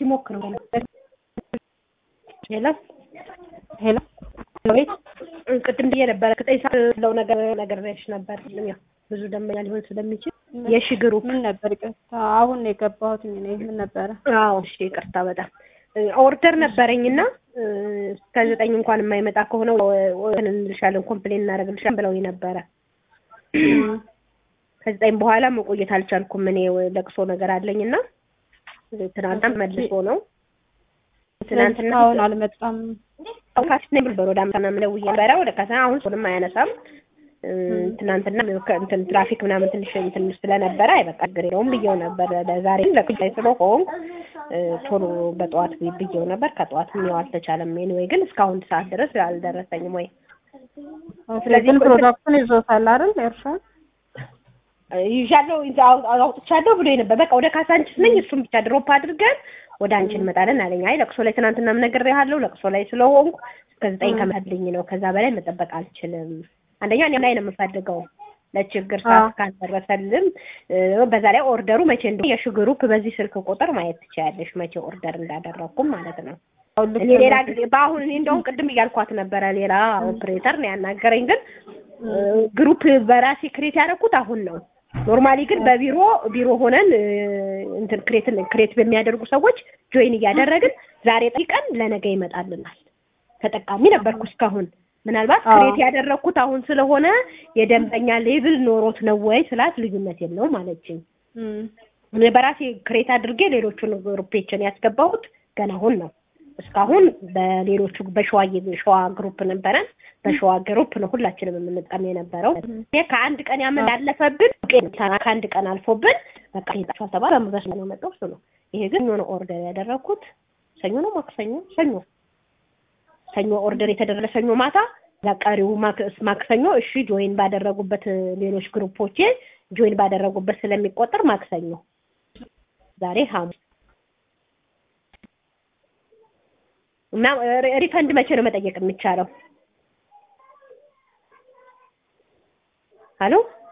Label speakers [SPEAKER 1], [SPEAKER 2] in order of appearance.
[SPEAKER 1] ሲሞክር ሄሎ
[SPEAKER 2] ሄሎ
[SPEAKER 1] ቤት ቅድም ብዬ ነበረ ከጠይ ሰዓት ለው ነገር ነግሬሽ ነበር። ያው ብዙ ደንበኛ ሊሆን ስለሚችል የሺ ግሩፕ
[SPEAKER 2] ምን ነበር? ይቅርታ አሁን ነው የገባሁት እኔ ምን ነበረ?
[SPEAKER 1] አዎ እሺ፣ ይቅርታ በጣም ኦርደር ነበረኝና እስከ ዘጠኝ እንኳን የማይመጣ ከሆነ እንልሻለን ኮምፕሌን እናደርግልሻለን ብለውኝ ነበረ። ከዘጠኝ በኋላ መቆየት አልቻልኩም። እኔ ለቅሶ ነገር አለኝና ትናንትና መልሶ ነው
[SPEAKER 2] ትናንትና አሁን አልመጣም።
[SPEAKER 1] ካሽ ነኝ ብሎ ወደ አምሳና ምለውዬ ነበረ ወደ ካሳ አሁን ሶንም አያነሳም። ትናንትና እንትን ትራፊክ ምናምን ትንሽ እንትን ስለነበረ አይ በቃ ችግር የለውም ብዬው ነበር። ለዛሬ ለቅዳይ ስለሆንኩ ቶሎ በጠዋት ብዬው ነበር። ከጠዋትም ያው አልተቻለም። ኤኒዌይ ግን እስካሁን ሰዓት ድረስ አልደረሰኝም ወይ
[SPEAKER 2] ስለዚህ ፕሮዳክቱን ይዞታል አይደል ኤርሻን
[SPEAKER 1] ይዣለሁ አውጥቻለሁ ብሎ ነበር። በቃ ወደ ካሳንችስ ነኝ እሱም ብቻ ድሮፕ አድርገን ወደ አንቺ እንመጣለን አለኝ። አይ ለቅሶ ላይ ትናንትናም ነግሬሃለሁ፣ ለቅሶ ላይ ስለሆንኩ እስከ ዘጠኝ ከመልኝ ነው። ከዛ በላይ መጠበቅ አልችልም። አንደኛ እኔ ላይ ነው የምፈልገው ለችግር ሰዓት ካልደረሰልም፣ በዛ ላይ ኦርደሩ መቼ እንደሆነ የሺ ግሩፕ በዚህ ስልክ ቁጥር ማየት ትችያለሽ፣ መቼ ኦርደር እንዳደረኩም ማለት ነው። እኔ ሌላ ጊዜ በአሁን እኔ እንደውም ቅድም እያልኳት ነበረ፣ ሌላ ኦፕሬተር ነው ያናገረኝ። ግን ግሩፕ በራሴ ክሬት ያደረኩት አሁን ነው። ኖርማሊ ግን በቢሮ ቢሮ ሆነን እንትን ክሬትን ክሬት በሚያደርጉ ሰዎች ጆይን እያደረግን ዛሬ ጠይቀን ለነገ ይመጣልናል። ተጠቃሚ ነበርኩ እስካሁን። ምናልባት ክሬት ያደረግኩት አሁን ስለሆነ የደንበኛ ሌብል ኖሮት ነው ወይ ስላት ልዩነት የለውም አለችኝ። እኔ በራሴ ክሬት አድርጌ ሌሎቹን ግሩፔችን ያስገባሁት ገና አሁን ነው። እስካሁን በሌሎቹ በሸዋ ሸዋ ግሩፕ ነበረን። በሸዋ ግሩፕ ነው ሁላችንም የምንጠቀም የነበረው። ከአንድ ቀን ያመን ያለፈብን ከአንድ ቀን አልፎብን በቃ ሄጣችኋል ተባለ። በስ ነው መጣው እሱ ነው። ይሄ ግን ሰኞ ነው ኦርደር ያደረግኩት። ሰኞ ነው ማክሰኞ፣ ሰኞ ሰኞ ኦርደር የተደረገ ሰኞ ማታ ቀሪው ማክሰኞ እሺ ጆይን ባደረጉበት ሌሎች ግሩፖቼ ጆይን ባደረጉበት ስለሚቆጠር ማክሰኞ፣ ዛሬ ሐሙስ እና ሪፈንድ መቼ ነው መጠየቅ የሚቻለው? ሄሎ